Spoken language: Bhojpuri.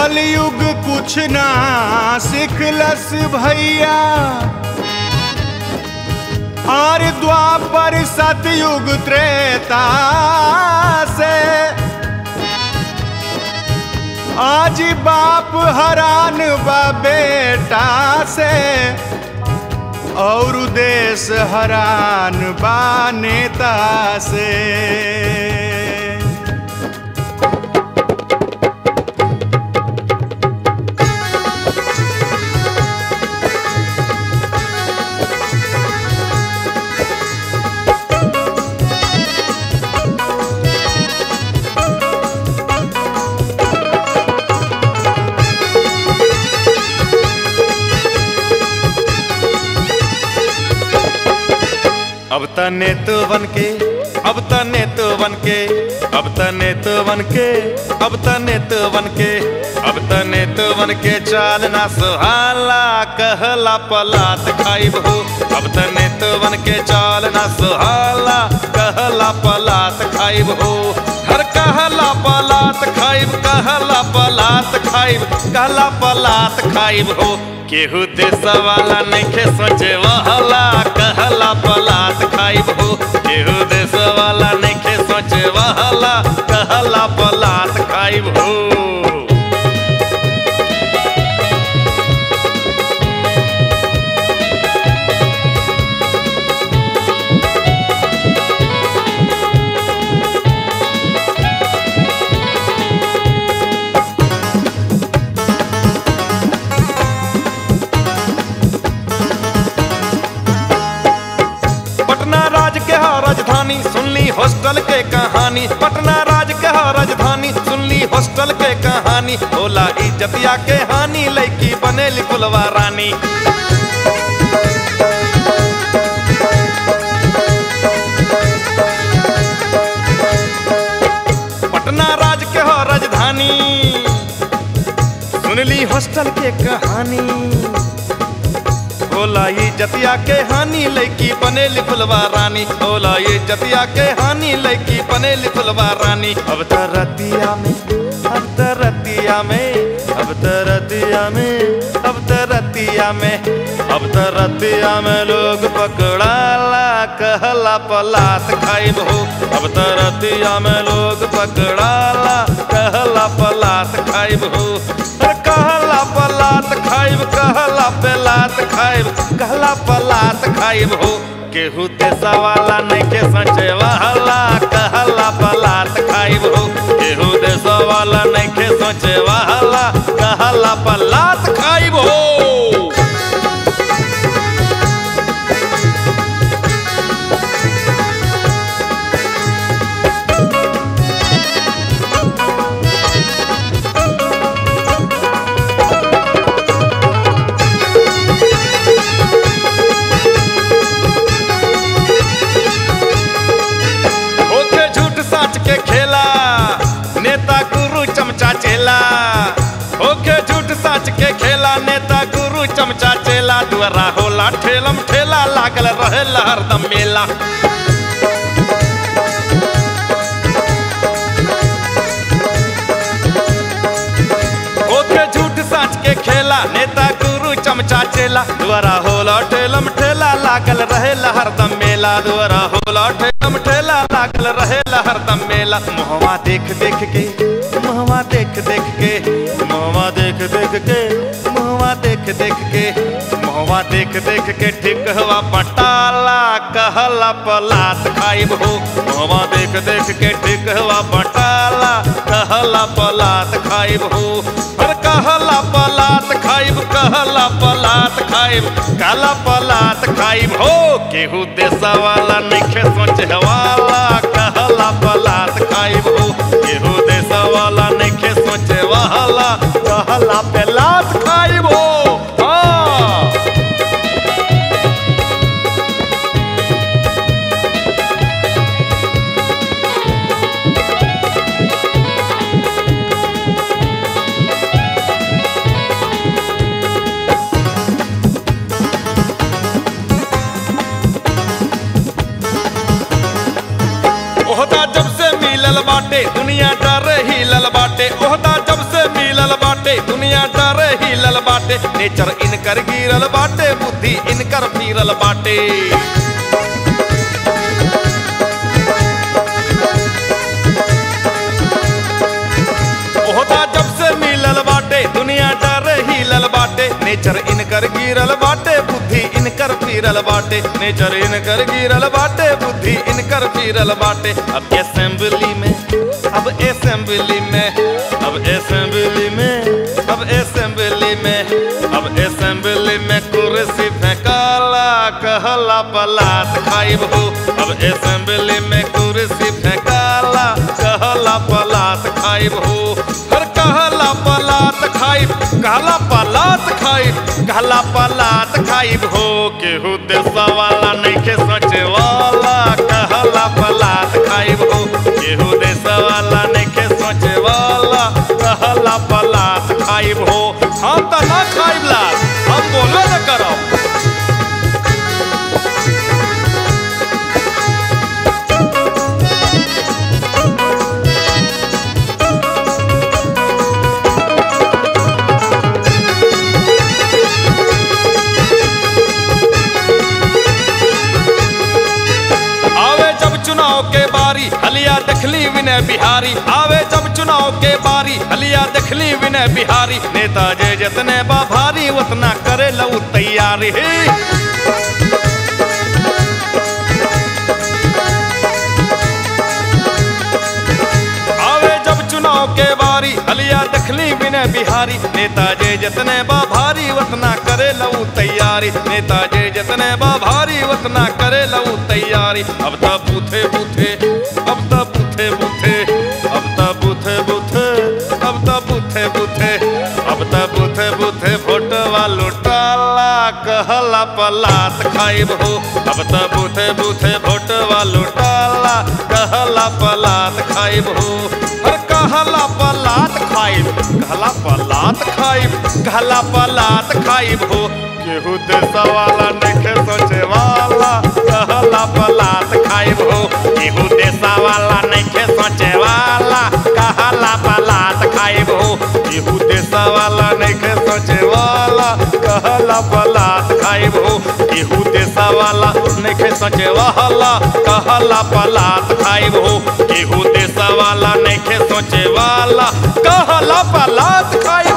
कलयुग कुछ ना सिखलस भैया और द्वापर सतयुग त्रेता से आज बाप हरान बा बेटा से और देश हरान बा नेता से अब तने तो बन के अब तने तो बन के अब तने तो बन के अब तने तो बन के अब तने तो बन के चाल ना सुहाला कहला पलात खाइब हो अब तने तो बन के चाल ना सुहाला कहला पलात खाइब हो हर कहला पलात खाइब कहला पलात खाइब कहला पलात खाइब हो केहू देश वाला नइखे सोचे वहला कहला पलात खाइब हो केहू देश वाला नइखे सोचे वहला कहला पलात खाइब हो पटना राज के हा राजधानी सुनली हॉस्टल के कहानी पटना राज के हा राजधानी सुनली हॉस्टल के कहानी होला इज्जतिया के हानि लड़की बनेली कुलवा रानी पटना राज के हो राजधानी सुनली हॉस्टल के कहानी होला ये जतिया के हानि लड़की बनेली फुलवा रानी होला ये जतिया के हानि लड़की बनेली फुलवा रानी अब त रतिया में अब त रतिया में अब त रतिया में अब त रतिया में अब त रतिया में लोग पकड़ाला कहला पलात खाइब हो अब त रतिया में लोग पकड़ाला कहला पलात खाइब हो अरे कहला पलात खाइब कहला पलात खाइब कहला पलात खाइब हो केहू देशा वाला नहीं के सचे वाला कहला पलात खाइब हो केहू देशा वाला नहीं के सोचे वाला कहला पलात खाइब हो होके झूठ साच के खेला नेता गुरु चमचा चेला होके झूठ साच के खेला नेता गुरु चमचा चेला दुआरा होला ठेलम ठेला लागल रहे हरदम मेला होके झूठ साच के खेला नेता गुरु चमचा चेला दुआरा होला ठेलम ठेला लागल रहे हरदम मेला दुआरा होला ठेलम ठेला लागल रहे हरदम मेला मोहवा देख देख के मोहवा देख देख के मोहवा देख देख के मोहवा देख देख के मोहवा देख देख के ठीक हुआ बटाला कहला पलात खाइब हो मोहवा देख देख के ठीक हुआ बटाला कहला पलात खाइब हो अरे कहला पलात खाइब कहला पलात खाइब काला पलात खाइब हो केहू देशा वाला नइखे सोचे वाला कहला पलात खाइब हो केहू देशा वाला नइखे सोचे वाला कहला पलात खाइब हो हाँ ओहदा जब से मिलल बाटे दुनिया डर हिलल बाटे ओहदा जब से मिलल बाटे नेचर इनकर गिरल बाटे बुद्धि इनकर फिरल बाटे ओहदा जब से मिलल बाटे दुनिया डर हिलल बाटे नेचर इनकर गिरल बाटे बुद्धि इनकर फिरल बाटे नेचर इनकर गिरल बाटे बुद्धि इनकर फिरल बाटे अब असेंबली में अब असेंबली में अब असेंबली में अब असेंबली में अब असेंबली में कुर्सी फेंकाला कहला पलात खाइब हो अब असेंबली में कुर्सी फेंकाला कहला पलात खाइब हो हर कहला पलात खाइब कहला पलात खाइब कहला पलात खाइब हो केहू देशा वाला नइखे सोचे वाला कहला पलात खाइब हो केहू देशा वाला नइखे सोचे वाला कहला पलात खाइब हो हम त ना खाइब ला हम बोलो न करब आवे जब चुनाव के बारी हलिया देखली विनय बिहारी आवे जब चुनाव के बारी हलिया देखली विनय बिहारी नेता जे जितने बा भारी उतना करे लऊ तैयारी हे आवे जब चुनाव के बारी हलिया देखली विनय बिहारी नेता जे जितने बा भारी उतना करे लऊ तैयारी नेता जे जितने बा भारी उतना करे लऊ तैयारी अब त बूथे बूथे अब त बूथे बूथे अब त बूथे बूथे अब त बूथे बूथे अब त बूथे बूथे फोटवा लुटाला कहला पलात खाइब हो अब त बूथे बूथे फोटवा लुटाला कहला पलात खाइब हो हर कहला पलात खाइब कहला पलात खाइब कहला पलात खाइब हो केहू देशा वाला नइखे सोचे वाला कहला पलात खाइब हो केहू देशा वाला नइखे सोचे वाला कहला पलात खाइब हो केहू देशा वाला नइखे सोचे वाला कहला पलात खाइब हो केहू देशा वाला नइखे सोचे वाला कहला पलात खाइब हो केहू देशा वाला नइखे सोचे वाला कहला पलात खाइब